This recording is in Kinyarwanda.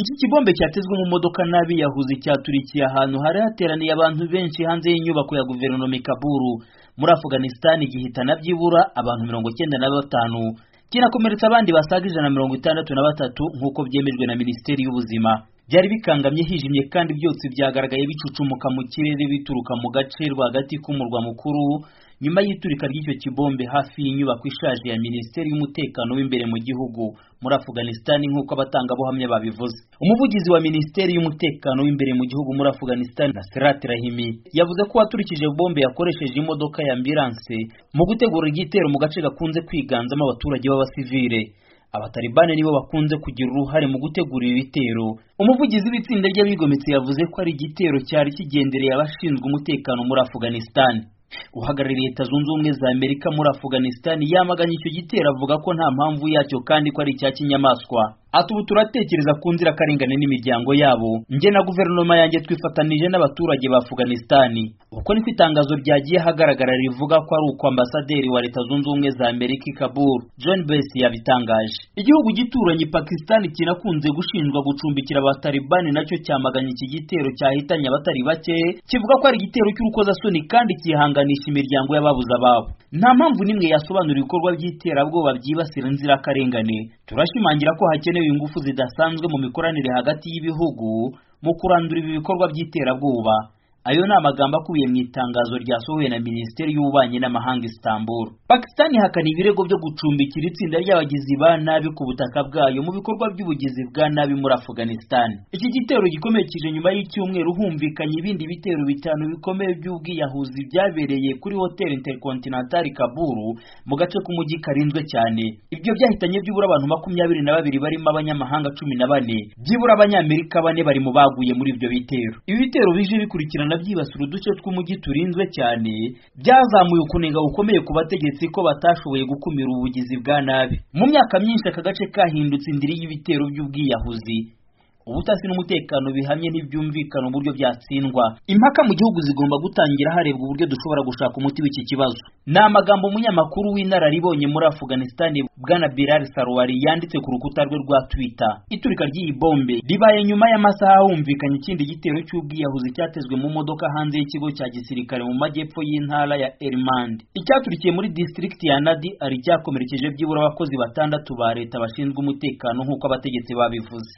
Iki kibombe cyatezwe mu modoka n'abiyahuzi cyaturikiye ahantu hari hateraniye abantu benshi hanze y'inyubako ya guverinoma i Kaburu muri Afghanistan gihitana byibura abantu mirongo icyenda na batanu kinakomeretsa abandi basaga ijana mirongo itandatu na batatu nk'uko byemejwe na Minisiteri y'Ubuzima byari bikangamye hijimye kandi byose byagaragaye bicucumuka mu kirere bituruka mu gace rwagati k'umurwa mukuru nyuma y'iturika ry'icyo kibombe hafi y'inyubako ishaje ya Minisiteri y'Umutekano w'imbere mu gihugu muri Afghanistan nk'uko abatangabuhamya babivuze umuvugizi wa Minisiteri y'Umutekano w'imbere mu gihugu muri Afghanistan Nasrat Rahimi yavuze ko uwaturikije bombe yakoresheje imodoka ya ambulance mu gutegura igitero mu gace gakunze kwiganzamo abaturage b'abasivile abatalibani nibo bakunze kugira uruhare mu gutegura ibi bitero umuvugizi w'itsinda ry'abigometse yavuze ko ari igitero cyari kigendereye abashinzwe umutekano muri Afghanistan uhagarariye leta zunze ubumwe za amerika muri afghanistan yamaganye icyo gitero avuga ko nta mpamvu yacyo kandi ko ari icya kinyamaswa ati ubu turatekereza ku nzirakarengane n'imiryango yabo njye na guverinoma yanjye twifatanije n'abaturage ba afghanistan uko niko itangazo ryagiye ahagaragara rivuga ko ari uko ambasaderi wa leta zunze ubumwe za amerika i kabul john bess yabitangaje igihugu gituranye pakistan kinakunze gushinjwa gucumbikira abatalibani nacyo cyamaganye iki gitero cyahitanye abatari bake kivuga ko ari igitero cy'urukozasoni kandi kihanganisha imiryango y'ababuze ababo nta mpamvu n'imwe yasobanura ibikorwa by'iterabwoba byibasira inzirakarengane turashimangira ko hakenewe ingufu zidasanzwe mu mikoranire hagati y'ibihugu mu kurandura ibi bikorwa by'iterabwoba ayo ni amagambo akubiye mu itangazo ryasohowe na minisiteri y'ububanyi n'amahanga Istanbul Pakistan ihakana ibirego byo gucumbikira itsinda ry'abagizi ba nabi ku butaka bwayo mu bikorwa by'ubugizi bwa nabi muri Afghanistan iki gitero gikomerekeje nyuma y'icyumweru humvikanye ibindi bitero bitanu bikomeye by'ubwiyahuzi byabereye kuri Hotel Intercontinental Kabul mu gace k'umujyi karinzwe cyane ibyo byahitanye byibura abantu makumyabiri na babiri barimo abanyamahanga cumi na bane byibura abanyamerika bane bari mu baguye muri ibyo bitero ibi bitero bije bikurikirana byibasira uduce tw'umujyi turinzwe cyane byazamuye ukunenga gukomeye ku bategetsi ko batashoboye gukumira ubugizi bwa nabi mu myaka myinshi aka gace kahindutse indiri y'ibitero by'ubwiyahuzi ubutasi n'umutekano bihamye ntibyumvikana uburyo byatsindwa impaka mu gihugu zigomba gutangira harebwa uburyo dushobora gushaka umuti w'iki kibazo ni amagambo umunyamakuru w'inararibonye muri afghanistan bwana Bilal Sarwari yanditse ku rukuta rwe rwa twitter iturika ry'iyi bombe ribaye nyuma y'amasaha humvikanye ikindi gitero cy'ubwiyahuzi cyatezwe mu modoka hanze y'ikigo cya gisirikare mu majyepfo y'intara ya Helmand icyaturikiye muri district ya Nadi ari icyakomerekeje byibura abakozi batandatu ba leta bashinzwe umutekano nk'uko abategetsi babivuze